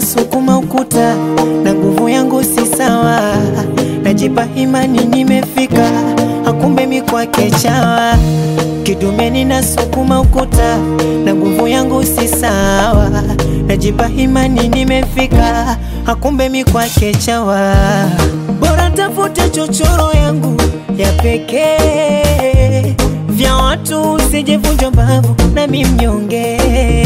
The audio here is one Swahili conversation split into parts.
ninasukuma ukuta na nguvu yangu si sawa, najipa imani nimefika, hakumbe mi kwake chawa. Kidume ninasukuma ukuta na nguvu yangu si sawa, najipa imani nimefika, hakumbe mi kwake chawa. Bora tafute chochoro yangu ya pekee, vya watu usijevunja mbavu nami mnyonge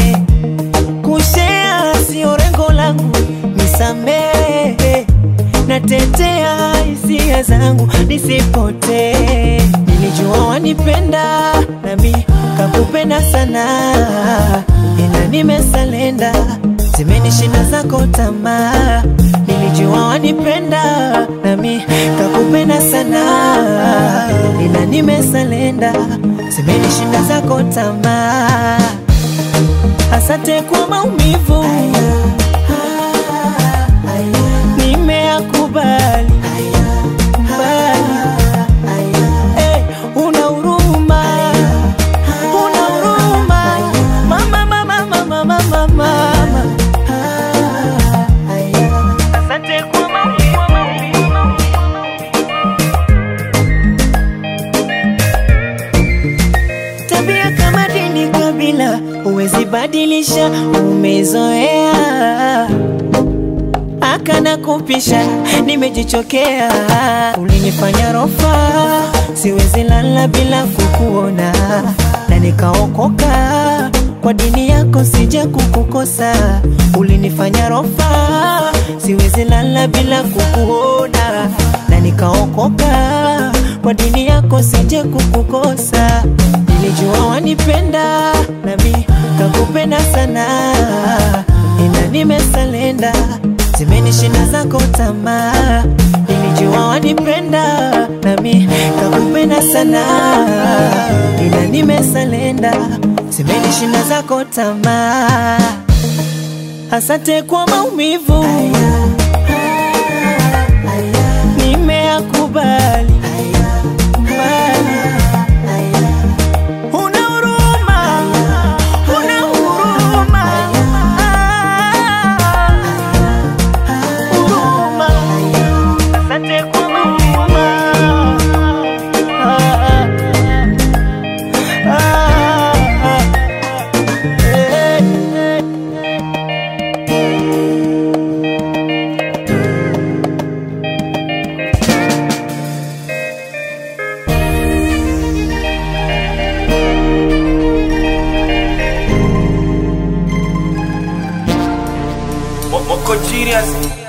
kushea sio rengo langu, nisamehe, natetea hisia zangu nisipotee. Nilijua wanipenda nami kakupenda sana, ila nimesalenda, zimenishinda zako tamaa. Nilijua wanipenda nami kakupenda sana, ila nimesalenda, zimenishinda zako tamaa. Asante kwa maumivu, nimeyakubali. Bali, eh, una huruma, una huruma, mama, mama, mama, mama, mama. Asante kwa maumivu. Tabia kama dini, kabila huwezi badilisha, umezoea akana kupisha, nimejichokea. Ulinifanya rofa, siwezi lala bila kukuona, na nikaokoka kwa dini yako, sija kukukosa. Ulinifanya rofa, siwezi lala bila kukuona, na nikaokoka kwa dini yako, sija kukukosa. Nilijua wanipenda nami kakupenda sana, ila nimesalenda, zimenishinda zako tamaa. Nilijua wanipenda nami kakupenda sana, ila nimesalenda, zimenishinda zako tamaa. Asante kwa maumivu, nimeyakubali. Una huruma, una huruma, huruma. Asante kwa huruma. Ah, ah, ah, eh, eh. Mo- Moko Genius